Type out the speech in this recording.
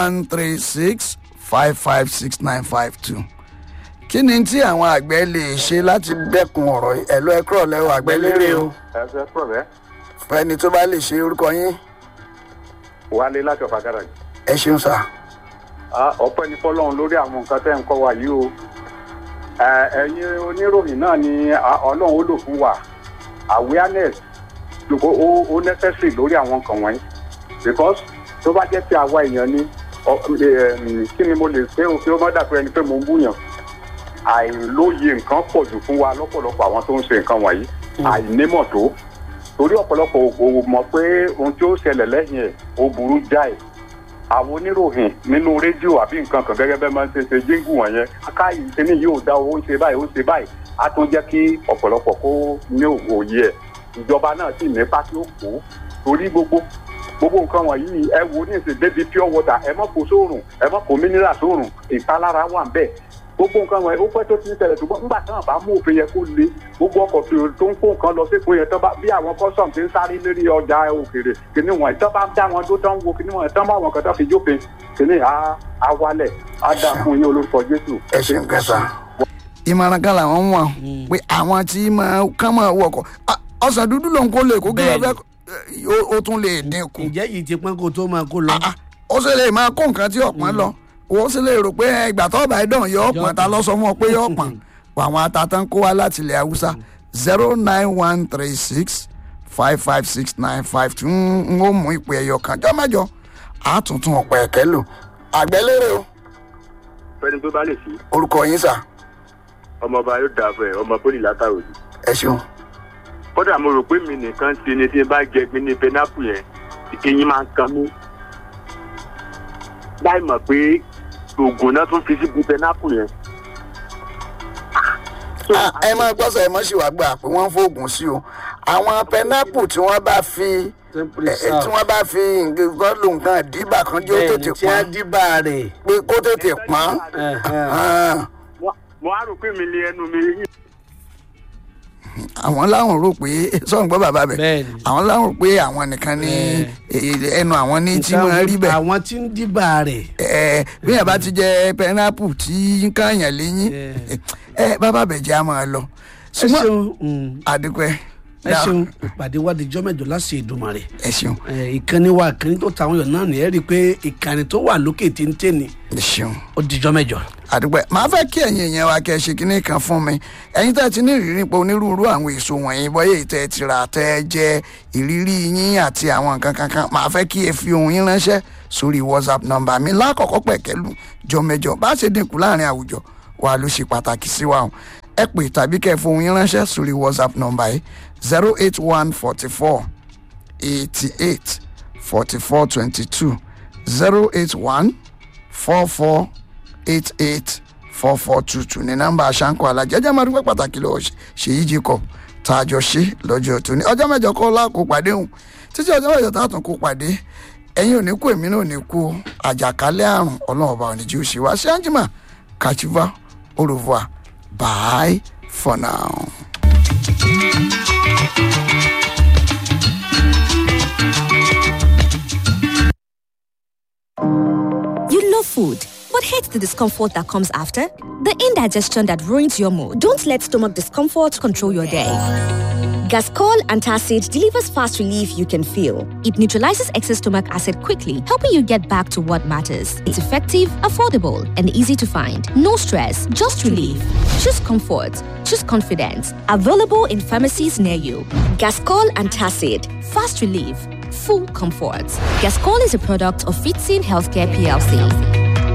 one three six five five six nine five two kí ni tí àwọn àgbẹ̀ lè ṣe láti dẹ́kun ọ̀rọ̀ yìí ẹ̀lọ́ ẹ̀kọ́ lẹ́wọ̀ àgbẹ̀ lérè o ẹsẹ pọ̀rẹ́ fẹ́ni tó bá lè ṣe orúkọ yín wálé láti ọ̀fà gáràjì. ẹ ṣeun sá. ọpẹ́ ní fọlọ́run lórí àwọn nǹkan tẹ́ ń kọ́ wa yìí o Ẹ, ẹ̀yin oníròyìn náà ni a- ọlọ́run ó lò fún wa awareness ló- ó ó- ó necessary lórí àwọn nǹkan wọ̀nyí because tó bá jẹ́ ti àwa èèyàn ni ọ- em, kí ni mo lè ṣe o kí ó má dàpẹ́ ẹni pé mo ń búyàn àìlóye nǹkan pọ̀ jù fún wa lọ́pọ̀lọpọ̀ àwọn tó ń ṣe nǹkan wọ̀nyí àìnímọ̀ tó torí ọ̀pọ̀lọpọ̀ ò mọ̀ pé ohun tí ó ṣẹlẹ̀ lẹ́yìn ẹ̀ ó burú jáì àwọn oníròyìn nínú rédíò àbí nǹkan kan gẹ́gẹ́ bẹ́ẹ̀ máa ń ṣe ṣe jíǹgù wọ̀nyẹn aká ìṣẹ́ni yóò dá owó ń ṣe báyìí ó ń ṣe báyìí á tún jẹ́ kí ọ̀pọ̀lọpọ̀ kó ní òye ẹ̀ ìjọba náà sì ní pátí ó kó torí gbogbo gbogbo nǹkan wọ̀nyí ẹ wo ní ìsìn débi pure water ẹ mọ̀ kó sóòrùn ẹ mọ̀ kó mineral sóòrùn ìpalára wà ń bẹ̀ gbogbo nǹkan wọ̀nyí ó pẹ́ tó ti ń tẹ̀lẹ̀ ṣùgbọ́n nígbà táwọn bá mú òfin yẹn kó le gbogbo ọkọ̀ tó tó ń kó nǹkan lọ sépo yẹn tó bá bí àwọn custom ti ń sáré lórí ọjà òkèèrè kìnìún wọn tó bá dá wọn tó tán wo kìnìún wọn tán bá wọn kan tó fi jófin kìnìún á á wálẹ̀ á dà fún yín olórúkọ jésù. ẹ ṣeun kẹsà. ìmọ̀ràn kan làwọn wọ̀n pé àwọn tí máa kán máa wọkọ̀ Ah, ọ̀sán dúdú ló ń kó lè kó kí ló fẹ́ ó- ó tún lè dínkù ǹjẹ́ yìí ti pọ́n kó tó máa kó lọ. Ah, ó sì lè máa kó nǹkan tí ọ̀pọ̀n lọ ó sì lè rò pé ẹ, ìgbà tó bá dán yọ ọ̀pọ̀n ta lọ sọ fún ọ pé yọ ọ̀pọ̀n àwọn atatán kó wá láti ilẹ̀ haúsá zero nine one three six five five six nine five two ń ó mú ìpè ẹyọ kan jọ mẹ́jọ àtúntún ọ̀pọ̀ ẹ̀kẹ́ lò àgbẹ̀lérè o fẹ́ni tó bá lè sí orúkọ yín sà ọmọọba yóò dà fún ẹ ọmọ pólì látàrò ni. ẹ ṣeun kódà mo rò pé mi nìkan ti ni tí n bá jẹ gbin ní pẹnápù yẹn ìkẹyìn máa ń kan mí. láì mọ̀ pé oògùn náà tún fi síbi pẹnápù yẹn. Ah, ẹ máa gbọ́sọ̀ ẹ mọ́ sí wàá gbà pé wọ́n ń fóògùn sí o àwọn pẹnápù tí wọ́n bá fi ẹ, ẹ, tí wọ́n bá fi nǹkan lò nǹkan dìbà kan jẹ́ ó bẹ́ẹ̀ tètè ni tí a pọ́n dìbà rẹ̀. pé kó tètè pọ́n. Ah. mo á rò pé mi lé ẹnu mi yìí. àwọn láwọn rò pé sọ̀rọ̀ gbọ́ bàbá bẹ̀ Bẹ́ẹ̀ni. àwọn láwọn rò pé àwọn nìkan ní eh, ẹnu àwọn ní tí wọ́n rí bẹ̀ àwọn tí ń dìbà rẹ̀. Eh, bí yàrá bá ti jẹ pẹnápù tí ń káyàn léyìn ẹ bàbá bẹ̀ jẹ́ àmọ́ lọ ẹ ṣùgbọ́n ṣeun mm, àdúpẹ́ ẹ ṣeun ìpàdé wa di jọ́mẹ̀jọ láti Èdùmàrè. ẹ ṣeun Eh, ìkànnì wa ìkànnì tó tàwọn èèyàn náà nìyẹn rí i pé ìkànnì tó wà lókè téńté ni ẹ ṣeun ó di jọ́mẹ̀jọ. àdúpẹ́ màá fẹ́ kí ẹ̀yin èèyàn wa kẹ́ ẹ ṣe kínní kan fún mi ẹ̀yin tẹ́ ẹ ti ní ìrírí nípa onírúurú àwọn èso wọ̀nyí bọ́yá ìtẹ́ ẹ ti rà tẹ́ ẹ jẹ ìrírí yín àti àwọn nǹkan kankan màá fẹ́ kí ẹ fi ohun yín ránṣẹ́ sórí whatsapp nọ́mbà mi lákọ̀ọ́kọ́ pẹ̀kẹ́lù jọmẹjọ bá ṣe dínkù láàrin àwùjọ wa ló ṣe pàtàkì sí wa o ẹ pè tàbí kẹ́ ẹ fi ohun yín ránṣẹ́ sórí whatsapp nọ́mbà yìí zero eight one forty four eighty eight forty four twenty two zero eight one four four eight eight four four two two ní nọ́mbà àṣàǹkọ alájẹjẹ máa dúpẹ́ pàtàkì lọ ṣèyí jacob tá a jọ ṣe lọ́jọ́ tóní ọjọ́ mẹ́jọ kọ́ láàkó pàdé òun títí ọjọ́ mẹ́jọ tá a tún kó pàdé ẹ̀yin ò ní kú èmi náà ò ní kú o. àjàkálẹ̀ àrùn ọlọ́run ọba òní jí ó ṣe wá sí anjima kachiva au revoir bye for now. You love food, but hate the discomfort that comes after? The indigestion that ruins your mood. Don't let stomach discomfort control your day. Gascol Antacid delivers fast relief you can feel. It neutralizes excess stomach acid quickly, helping you get back to what matters. It's effective, affordable, and easy to find. No stress, just relief. Choose comfort. Choose confidence. Available in pharmacies near you. Gascol Antacid. Fast relief. Full comfort. Gascol is a product of Fitzin Healthcare PLC.